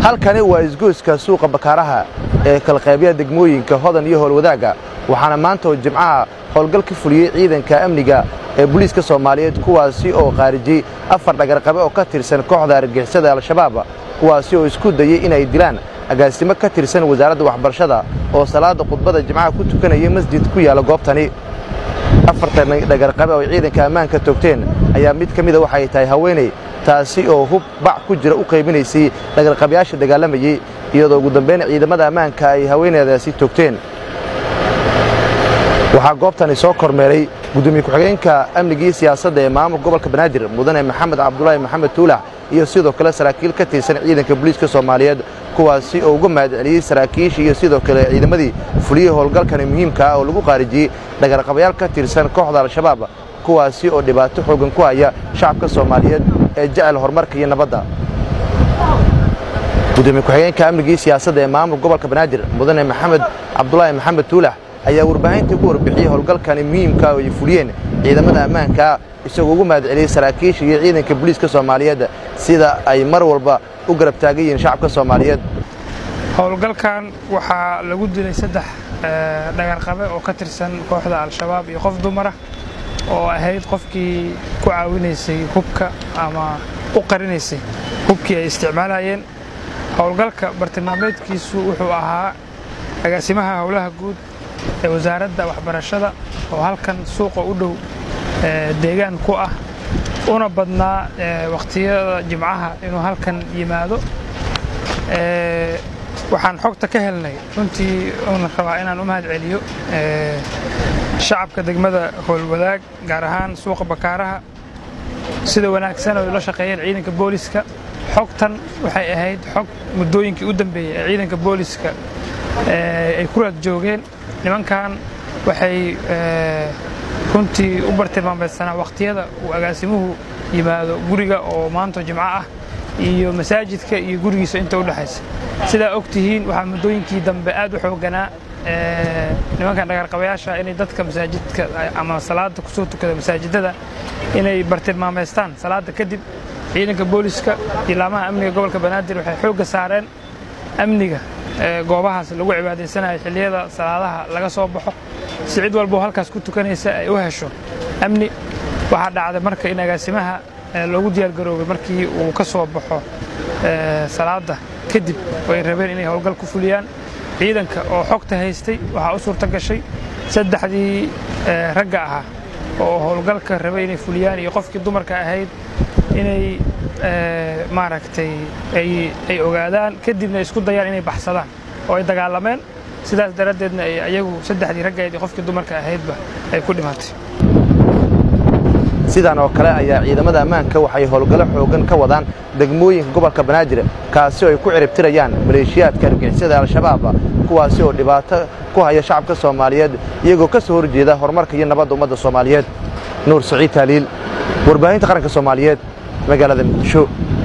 halkani waa isgoyska suuqa bakaaraha ee kalaqaybyaha degmooyinka hodan iyo howlwadaagga waxaana maanta oo jimcaha howlgal ka fuliyey ciidanka amniga ee booliiska soomaaliyeed kuwaasi oo khaarijiyey afar dhagarqabe oo ka tirsan kooxda argixisada al-shabaab kuwaasi oo isku dayey inay dilaan agaasimo ka tirsan wasaaradda waxbarashada oo salaadda khudbadda jimcaha ku tukanaya masjid ku yaalla goobtani afartan dhagarqabe oo ciidanka ammaanka toogteen ayaa mid ka mida waxay tahay haweeney taasi oo hub bac ku jira u qaybinaysay dhagarqabayaasha dagaalamayey iyadoo ugu dambayn ciidamada ammaanka ay haweeneydaasi toogteen waxaa goobtani soo kormeeray gudoomiye ku-xigeenka amnigii siyaasadda ee maamulka gobolka banaadir mudane maxamed cabdulaahi maxamed tuulax iyo sidoo kale saraakiil ka tirsan ciidanka booliiska soomaaliyeed kuwaasi oo uga mahadceliyey saraakiishii iyo sidoo kale ciidamadii fuliyey howlgalkani muhiimka ah oo lagu qaarijiyey dhagarqabayaal ka tirsan kooxda al-shabaab kuwaasi oo dhibaato xoogan ku haya shacabka soomaaliyeed ee jecel horumarka iyo nabadda gudoomiye ku-xigeenka amnigii siyaasadda ee maamulka gobolka banaadir mudane maxamed cabdulaahi maxamed tuulax ayaa warbaahinta ugu warbixiyey howlgalkani muhiimka oo ay fuliyeen ciidamada ammaanka isagoo ugu mahadceliyey saraakiisha iyo ciidanka booliiska soomaaliyeed sida ay mar walba u garab taagan yihiin shacabka soomaaliyeed howlgalkan waxaa lagu dilay saddex dhagarqabe oo ka tirsan kooxda al-shabaab iyo qof dumara oo ahayd qofkii ku caawinaysay hubka ama u qarinaysay hubkii ay isticmaalayeen howlgalka bartilmaameedkiisu wuxuu ahaa agaasimaha howlaha guud ee wasaaradda waxbarashada oo halkan suuqa u dhow deegaan ku ah una badnaa wakhtiyada jimcaha inuu halkan yimaado waxaan xogta ka helnay runtii una rabaa inaan u mahad celiyo shacabka degmada howlwadaag gaar ahaan suuqa bakaaraha sida wanaagsan oo la shaqeeyeen ciidanka booliska xogtan waxay ahayd xog muddooyinkii u dambeeyey ee ciidanka booliska ay ku raad joogeen nimankan waxay runtii u bartilmaamaydsanaa wakhtiyada uu agaasimuhu yimaado guriga oo maanta jimco ah iyo masaajidka iyo gurigiisa inta u dhexaysa sidaa og tihiin waxaa muddooyinkii dambe aad u xoogganaa nimankan dhagarqabayaasha inay dadka masaajidka ama salaada kusoo tukada masaajidada inay bartilmaamaystaan salaada kadib ciidanka booliska ilaamaha amniga gobolka banaadir waxay xoogga saareen amniga goobahaas lagu cibaadaysanayo xilliyada salaadaha laga soo baxo si cid walboo halkaas ku tukanaysa ay u hesho amni waxaa dhacday marka in agaasimaha loogu diyaargaroobay markii uu ka soo baxo salaada kadib oo ay rabeen inay howlgal ku fuliyaan ciidanka oo xogta haystay waxaa u suurta gashay saddexdii ragga ahaa oo howlgalka rabay inay fuliyaan iyo qofkii dumarka ahayd inay maaragtay ay ogaadaan kadibna isku dayaan inay baxsadaan oo ay dagaalameen sidaas daraaddeedna ay ayagu saddexdii raggayd iyo qofkii dumarka ahaydba ay ku dhimatay sidan oo kale ayaa ciidamada ammaanka waxay howlgallo xooggan ka wadaan degmooyinka gobolka banaadir kaasi oo ay ku ciribtirayaan maleeshiyaadka argixisada al-shabaab kuwaasi oo dhibaato ku haya shacabka soomaaliyeed iyagoo ka soo horjeeda horumarka iyo nabadda ummadda soomaaliyeed nuur saciid taaliil warbaahinta qaranka soomaaliyeed magaalada muqdisho